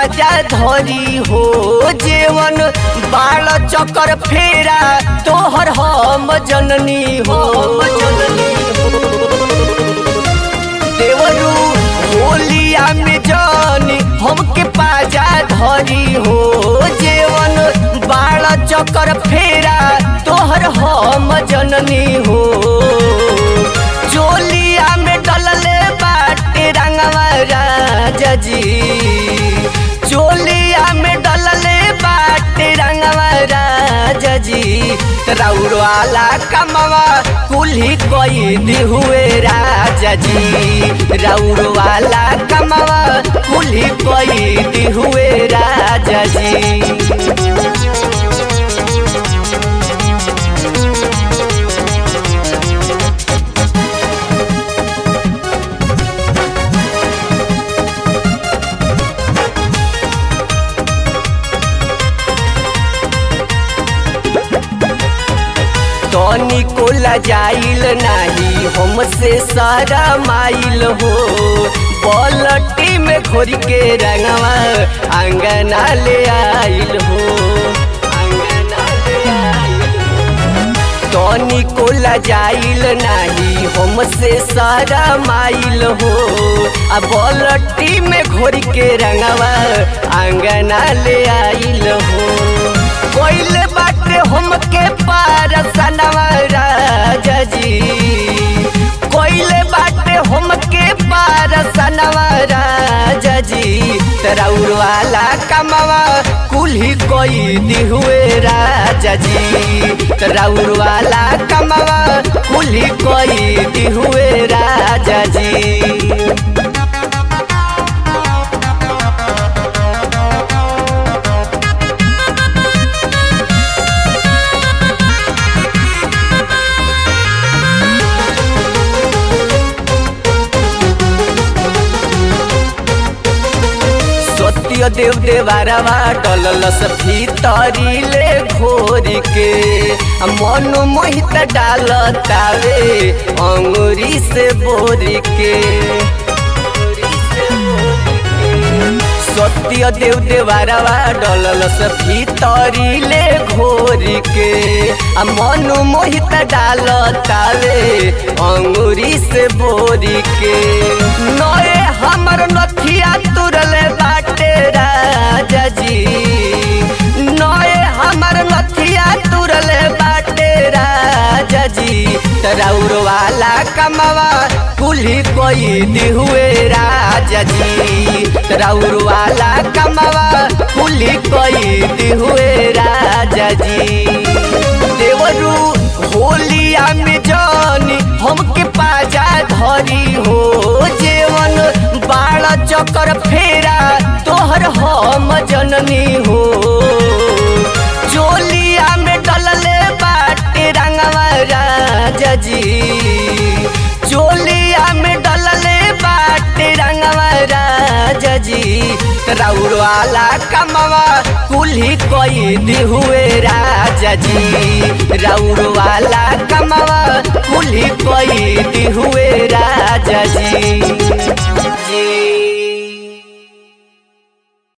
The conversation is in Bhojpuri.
पाजा धरी हो जेवन बाल चक्कर फेरा तोहर हम जननी हो जननी हो देवरू होलिया में जानी हमके पाजा धरी हो जेवन बाल चक्कर फेरा तोहर हम जननी हो चोलिया में डलले बाटे रंगवा राजा जी चोलिया में डलले बाटे रंगवा राजा जी राउर वाला कमवा कुल्ही कोई दी हुए राजा जी राउर वाला कमवा कुल्ही कोई दी हुए राजा जी तनी को लजाइल नाही हमसे सारा माइल हो पलटी में खोरी के रंगवा अंगना ले आइल हो अंगना ले आइल हो। तनी को लजाइल नाही हमसे सारा माइल हो आ बलटी में घोरी के रंगवा अंगना ले आइल हो कोइल बाटे हमके पार सनवा राजा जी कोइल बाटे हमके पार सनवा राजा जी तराउर वाला कमवा कुल्ही कोई दी हुए राजा जी तराउर वाला कमवा कुल्ही कोई दी हुए राजा जी सत्य देव देवारवा डललस भीतरी ले घोर के आ मन मोहित डालतावे अंगुरी से बोर के सत्य देव देवारवा डललस भीतरी ले घोर के आ मन मोहित डालतावे अंगुरी से बोर के नए हमर नथिया तुरले बाटे राजा जी नए हमर नथिया तुरले बाटे राजा जी तराउर वाला कमवा कुल्ही कोई दी हुए राजा जी तराउर वाला कमवा कुल्ही कोई दी हुए राजा जी देवरू होलिया में जानी हमके पाजा धरी हो जेवन बाल चक्कर फेरा तोहर हम जननी हो चोलिया में डलले बाटे रंगवा राजा जी चोलिया में डलले बाटे रंगवा राजा जी राउर वाला कमवा कुल्ही कोई दी हुए राजा जी राउर वाला कमवा कुल्ही कोई दी हुए राजा जी जी